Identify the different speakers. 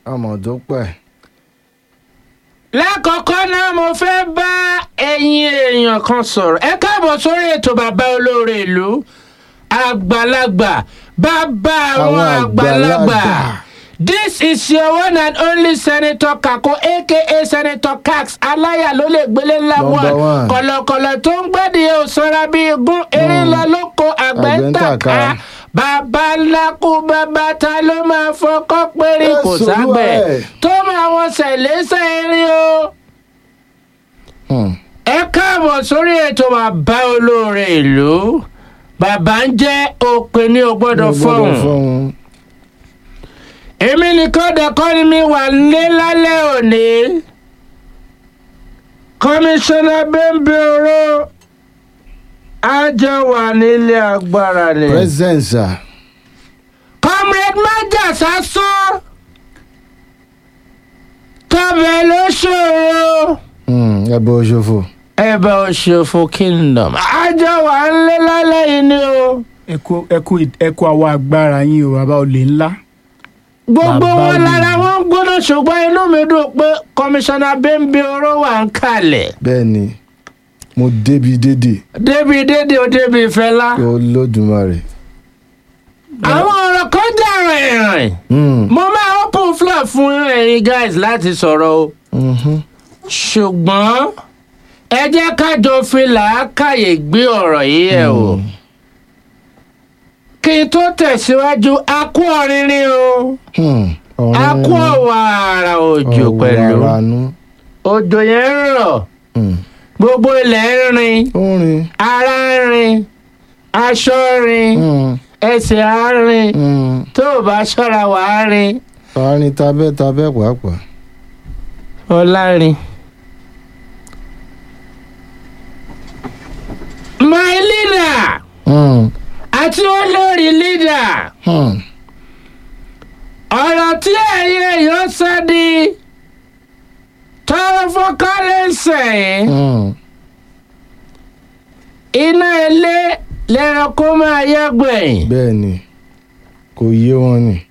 Speaker 1: ọmọ tó pẹ́.
Speaker 2: lákọ̀ọ́kọ́ náà mo fẹ́ bá ẹ̀yin èèyàn kan sọ̀rọ̀ ẹ káàbọ̀ sórí ètò bàbá olóore ìlú àgbàlagbà bàbá àwọn
Speaker 1: Àwọn
Speaker 2: àgbàlagbà
Speaker 1: àgbàlagbà.
Speaker 2: this is your one and only senator kako aka senator cax aláyà ló lè gbélé ńlá
Speaker 1: Number
Speaker 2: wọn
Speaker 1: one.
Speaker 2: kọ̀lọ̀kọ̀lọ̀ tó ń gbẹ́dìí ò sanra bí igun eré lọ lóko àgbẹ̀ ń
Speaker 1: Àgbẹ̀ ń
Speaker 2: tàka
Speaker 1: tàka.
Speaker 2: bàbá ńlá kú bàbá ta ló máa fọkọ́ péré kò
Speaker 1: Èso
Speaker 2: ságbẹ̀
Speaker 1: olúwa ẹ̀.
Speaker 2: tó máa wọn ṣẹ̀lẹ́sẹ̀ erin o
Speaker 1: Hmm.
Speaker 2: ẹ káàbọ̀ sórí ètò bàbá olóore ìlú bàbá ń jẹ́ òpè ní o gbọ́dọ̀
Speaker 1: Mi ò
Speaker 2: fọ́hùn
Speaker 1: fọ́hùn.
Speaker 2: èmi nìkan dẹ̀kọ́ ni mi wà nílé lálẹ́ òní kọmíṣánná bẹ́ńbẹ́ oró àjọ wà nílé agbára ni
Speaker 1: present sir.
Speaker 2: comrade májàsá sọ tọ́bẹ̀ ló ṣòro
Speaker 1: Hmm. ẹ bọ ṣòfò.
Speaker 2: ẹ̀bẹ̀ òṣòfò kingdom àjọ wà nílé lálẹ́ yìí ni o.
Speaker 3: ẹ kú ẹ kú ẹ kú àwọn agbára yín o bàbá olè ńlá.
Speaker 2: gbogbo
Speaker 3: Bàbá
Speaker 2: wọn
Speaker 3: mi.
Speaker 2: lára wọn ń gbóná ṣùgbọ́n inú mi dùn pé kọmíṣánná bẹ́ńbẹ́ oró wà ń kalẹ̀
Speaker 1: bẹ́ẹ̀ ni mo débi dédè
Speaker 2: débi dédé o débi ìfẹ́lá.
Speaker 1: olódùmarè.
Speaker 2: àwọn ọ̀rọ̀ kan jà rìnrìn
Speaker 1: Hmm.
Speaker 2: mo máa open floor fún ẹ̀yin guys láti sọ̀rọ̀ o
Speaker 1: Mhm.
Speaker 2: ṣùgbọ́n ẹ jẹ́ ká jọ fi làákàyè gbé ọ̀rọ̀ yìí ẹ̀ o kí n tó tẹ̀síwájú a kú ọ̀rìnrìn o
Speaker 1: Hmm.
Speaker 2: a kú ọ̀wàrà òjò pẹ̀lú
Speaker 1: ọ̀wàrànú.
Speaker 2: òjò yẹn ń rọ̀
Speaker 1: Hmm.
Speaker 2: gbogbo ilẹ̀ ń rin
Speaker 1: ó ń rin.
Speaker 2: ara ń rin aṣọ ń rin
Speaker 1: Hmm.
Speaker 2: ẹsẹ̀ á rin
Speaker 1: Hmm.
Speaker 2: tó o bá ṣọ́ra wà á rin
Speaker 1: àárín tabẹ́ tabẹ́ pàápàá.
Speaker 2: ọlárin. my leader
Speaker 1: Hmm.
Speaker 2: àti olórí leader
Speaker 1: Hmm.
Speaker 2: ọ̀rọ̀ tí ẹ̀yin èèyàn sọ di tọrọ fọkànlẹ́sẹ̀ yìí
Speaker 1: Hmm.
Speaker 2: iná ilé lẹ́ranko máa yẹ́gbẹ̀yìn.
Speaker 1: bẹ́ẹ̀ ni kò yé wọn ni.